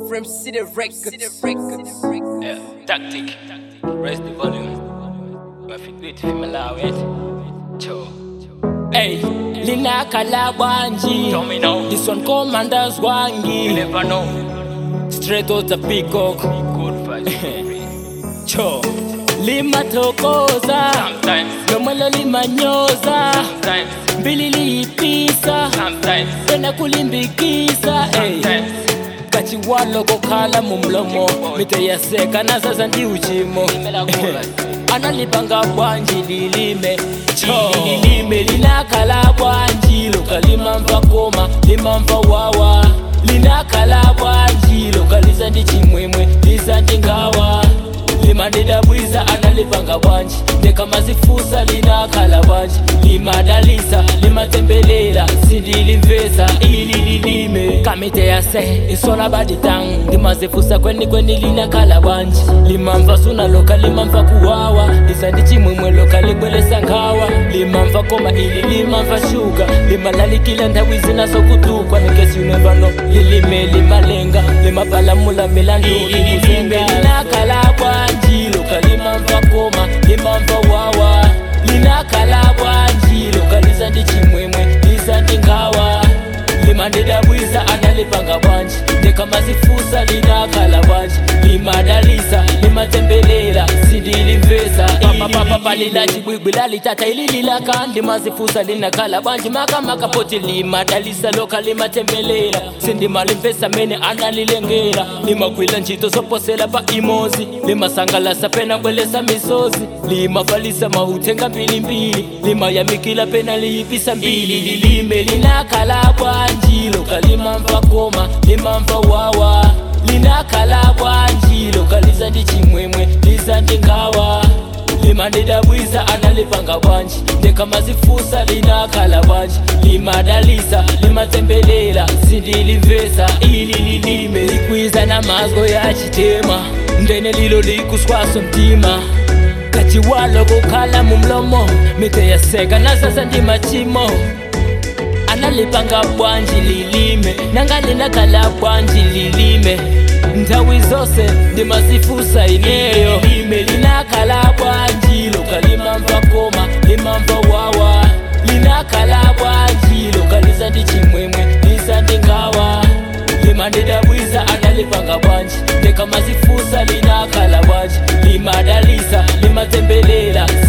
From City Records. Yeah, tactic. Raise the volume. Mafikiri malawi eti. Cho. Hey, linaka la bwanji Tell me now. This one commanders You wangi never know. Straight out the peacock Good vibes. Cho Limatokoza Sometimes. Lomwelo limanyoza Sometimes. Mbili liipisa Sometimes. Tena kulimbikisa hey. Sometimes. kachiwalo kokhala mumlomo miteyaseka nasasa ndi uchimo analipanga bwanji lilime cho lilime linakhala bwanji lokalima mva koma limamva wawa linakhala bwanji lokaliza ndi chimwemwe liza ndi ngawa limadidabwiza analipanga bwanji ndekamazifusa linakhala bwanji limadalisa limatembelela sindilimvesa ili lilime kamite yase isola baditang limazifusa kweni kweni linakhala bwanji limamva suna loka limamva kuwawa lisa ndi chimwemwe loka libwelesa nkhawa limamva koma ili limamva shuga limalalikila nthawi zinasokutukwa nikesi unevano lilime limalenga limapalamula milandu likuzenga linakhala bwanji loka limamva koma limamva wawa linakhala bwanji lokaliza ndi chimwemwe liza ndi ngawa limandidabwiza analipanga bwanji ndekamazifusa linakhala bwanji limadalisa limatembelela sindilimvesa papapapa lilachibwibwi lalitata ili lilaka ndimazifusa linakhala bwanji makamakapoti limadalisa loka limatembelela sindimalimvesa mene analilengela limagwila ntchito zoposela pa imozi limasangalasa pena kwelesa misozi limafalisa mauthenga mbilimbili limayamikila pena liyipisa mbili lilime linakhala bwanji loka limamva koma limamva wawa linakhala bwanji lokaliza ndi chimwemwe liza ndi ngawa limandidabwiza analipanga bwanji ndekamazifusa linakhala bwanji limadalisa limatembelela sindilimvesa ili lilime likwiza namazgo ya chitema ndene lilo likuswaso mtima kachiwalo kukhala mumlomo miteyaseka nasasa ndi machimo analipanga bwanji lilime nanga linakhala bwanji lilime nthawi zonse ndimasifusa ineyo lime linakhala bwanji loka limamva koma limamva wawa linakhala bwanji lokaliza ndi chimwemwe liza ndi ngawa limandidabwiza analipanga bwanji ndekamazifusa linakhala bwanji limadalisa limatembelela